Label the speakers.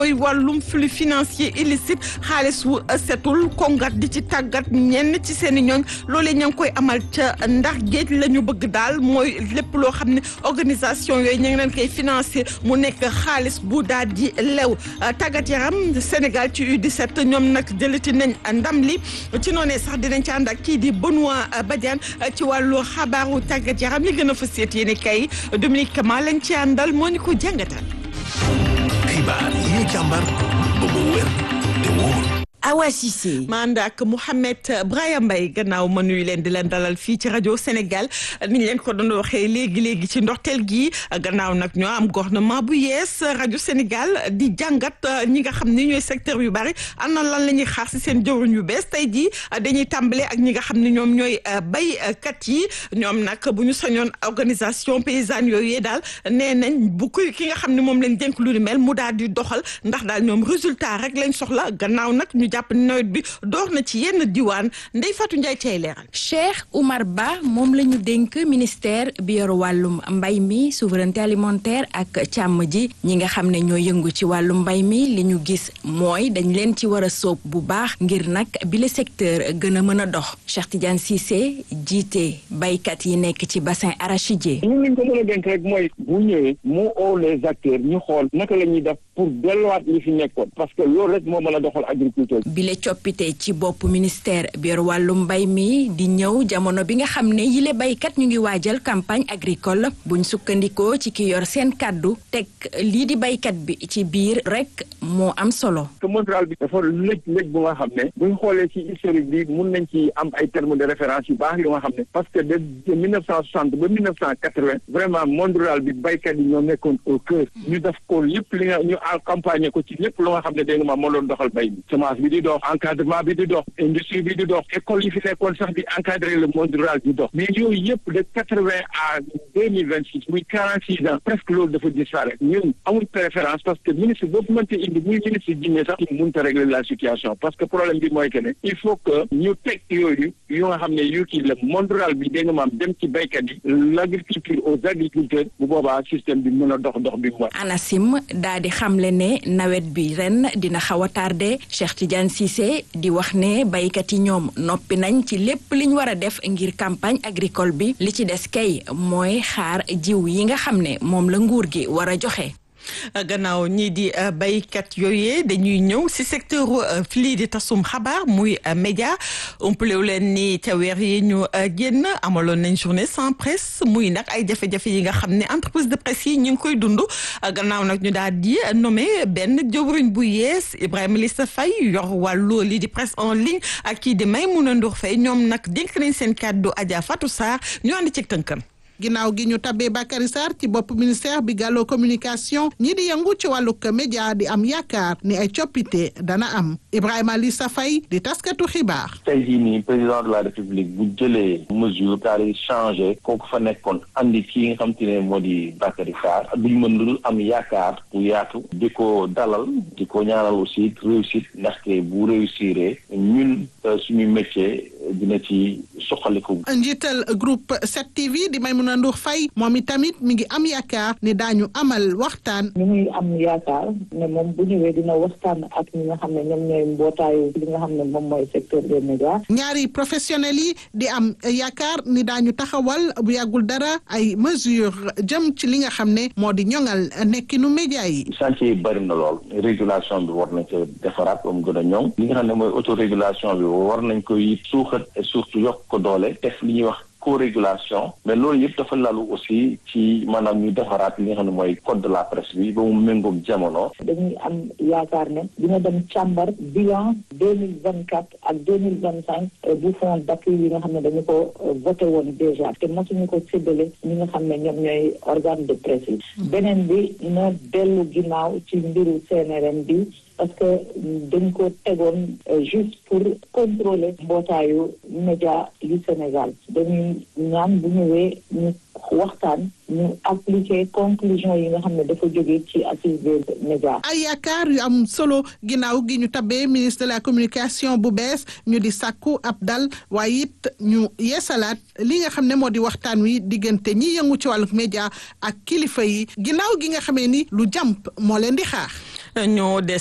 Speaker 1: mooy wàllum flux financier illicite xaalis wu setul kongat di ci tàggat ñenn ci seen i ñooñ loolee ña ngi koy amal ca ndax géej la ñu bëgg daal mooy lépp loo xam ne organisation yooyu ña ngi leen koy financer mu nekk xaalis bu daal di lew tàggat yaram Sénégal ci U17 ñoom nag jëlati nañ ndam li ci noonee sax dinañ ci ànd ak kii di Benoît Badiane ci wàllu xabaaru tàggat yaram li gën a fas yéene kay Dominique Kama lañ ci àndal moo ñu ko jàngatal.
Speaker 2: xibaar yi ñu càmbar ba mu wér te wóor.
Speaker 3: Awa Cissé.
Speaker 1: ma ànd ak Mouhamed Braya Mbaye gannaaw ma nuyu leen di leen dalal fii ci rajo Sénégal ni ñu leen ko doon waxee léegi léegi ci ndorteel gi gannaaw nag ñoo am gouvernement bu yees rajo Sénégal di jàngat ñi nga xam ni ñooy secteur yu bari ana lan la ñuy xaar si seen jëwriñ yu bees tey jii dañuy tàmbale ak ñi nga xam ne ñoom ñooy baykat yi ñoom nag bu ñu sañoon organisation paysanne yooyu daal nee nañ bu ko ki nga xam ne moom lañ dénk lu ni mel mu daal di doxal ndax daal ñoom résultat rek lañ soxla gannaaw nag ñu jàpp ni nawet bi door na ci yenn diwaan Ndeye Fatou Ndiaye cay leeral.
Speaker 3: Cheikh Oumar Ba moom la ñu dénk ministère bi yor wàllum mbay mi souveraineté alimentaire ak càmm ji ñi nga xam ne ñoo yëngu ci wàllum mbay mi li ñu gis mooy dañ leen ci war a sóob bu baax ngir nag bile secteur gën a mën a dox Cheikh Tidiane Cissé jiite baykat yi nekk ci bassin arachidier.
Speaker 4: ñun liñ ko mën a dénk rek mooy bu ñëwee mu oo les acteurs ñu xool naka la ñuy def pour delluwaat li fi nekkoon parce que loolu rek moo mën a doxal agriculture.
Speaker 3: bile coppite ci bopp ministère bi yor wàllum mbay mi di ñëw jamono bi nga xam ne yile baykat ñu ngi waajal campagne agricole buñ sukkandikoo ci ki yor seen kàddu teg lii di baykat bi ci biir rek moo am solo.
Speaker 4: que mondial bi dafa lëj lëj bu nga xam ne buñ xoolee ci historique bi mun nañ ci am ay termes de référence yu baax yu nga xam ne parce que de mille neuf cent soixante ba mille neuf cent quatre-vingt vraiment monde rural bi baykat yi ñoo nekkoon au cœur ñu def ko lépp li nga ñu accompagner ko ci lépp lu nga xam ne dégg nga ma moo doon doxal bay bi semence bi di dox encadrement bi di dox industrie bi di dox école yi fi nekkoon sax di encadrer le monde rural di dox mais yooyu yëpp de quatre-vingt à deux mille vingt six muy quarante six ans presque loolu dafa disparaître ñun amul préférence parce que ministre boobu mënte indi muy ministre jinne sax mënut a régler la situation parce que problème bi mooy que ne il faut que ñu teg yooyu yu nga xam ne yu kii la monde rural bi dégg nga maam dem ci béykat yi l'agriculture aux agriculteurs bu boobaa système bi mën a dox dox bi mooy.
Speaker 3: ANACIM daa di xamle ne nawet bi ren dina xaw a tardé Cheikh Tidiane Cissé di wax ne baykat yi ñoom noppi nañ ci lépp liñ war a def ngir campagne agricole bi li ci des kay mooy xaar jiw yi nga xam ne moom la nguur gi war a joxe.
Speaker 1: gannaaw ñii di baykat yooyee dañuy ñëw si secteur lii di tasum xabaar muy média umpalewu leen ni ca weer yi ñu génn amaloon nañ journée sans presse muy nag ay jafe-jafe yi nga xam ne entreprise de presse yi ñu ngi koy dund gannaaw nag ñu daal di nommé benn jëwriñ bu yees Ibrahima Lissa Faye yor wàllu lii di presse en ligne ak kii di Maymouna Ndour Faye ñoom nag dénk nañ seen kàddu Adja Fatou Sarr ñu ànd ci tënkam.
Speaker 5: ginnaaw gi ñu tabbee Bakary Sarr ci bopp ministère bi gàlloo communication ñi di yëngu ci wàllug média di am yaakaar ni ay coppite dana am Ibrahima Lissa Faye di taskatu xibaar.
Speaker 6: tey jii nii président de la république bu jëlee mesure daal di changé kooku fa nekkoon andi kii nga xam te ne moo di Bakary Sarr duñ mën lu dul am yaakaar bu yaatu di ko dalal di ko ñaanal aussi réussite ndaxte bu réussiree ñun suñu métier dina ci soxaliku.
Speaker 5: njiital groupe 7TV di Maimouna Ndour Faye moom itamit mi ngi am yaakaar ne daañu amal waxtaan.
Speaker 7: ñu ngi am yaakaar ne moom bu ñëwee dina waxtaan ak ñi nga xam ne ñoom ñooy mbootaayu li nga xam ne moom mooy secteur des médias.
Speaker 5: ñaari professionnels yi di am yaakaar ni daañu taxawal bu yàggul dara ay mesures jëm ci li nga xam ne moo di ñoŋal nekkinu média yi.
Speaker 6: chantier yi bëri na lool régulation bi war nañ ko defaraat ba mu gën a ñoŋ li nga xam ne mooy autorégulation bi war nañ ko it suuxat et surtout yokk ko doole def li ñuy wax co-régulation mais loolu yëpp dafa lalu aussi ci maanaam ñu defaraat li nga xam ne mooy code de la presse bi ba mu méngoog jamono.
Speaker 7: dañuy am yaakaar ne dina dem càmbar bilan deux mille vingt quatre ak deux mille vingt cinq bu fond d'appui yi nga xam ne dañu ko voté woon déjà te mosuñu ko séddale ñi nga xam ne ñoom ñooy organe de presse yi. beneen bi na dellu ginnaaw ci mbiru CNRM bi. parce que dañ ko tegoon juste pour contrôler mbootaayu média yu Sénégal dañuy ñaan bu ñëwee ñu waxtaan ñu appliquer conclusion yi nga xam ne dafa jóge ci assise des médias.
Speaker 5: ay yaakaar yu am solo ginnaaw gi ñu tabbee ministre de la communication bu bees ñu di sàkku ab dal waaye it ñu yeesalaat li nga xam ne moo di waxtaan wi diggante ñi yëngu ci wàllu média ak kilifa yi ginnaaw gi nga xamee ni lu jàmp moo leen di xaar.
Speaker 1: ñoo des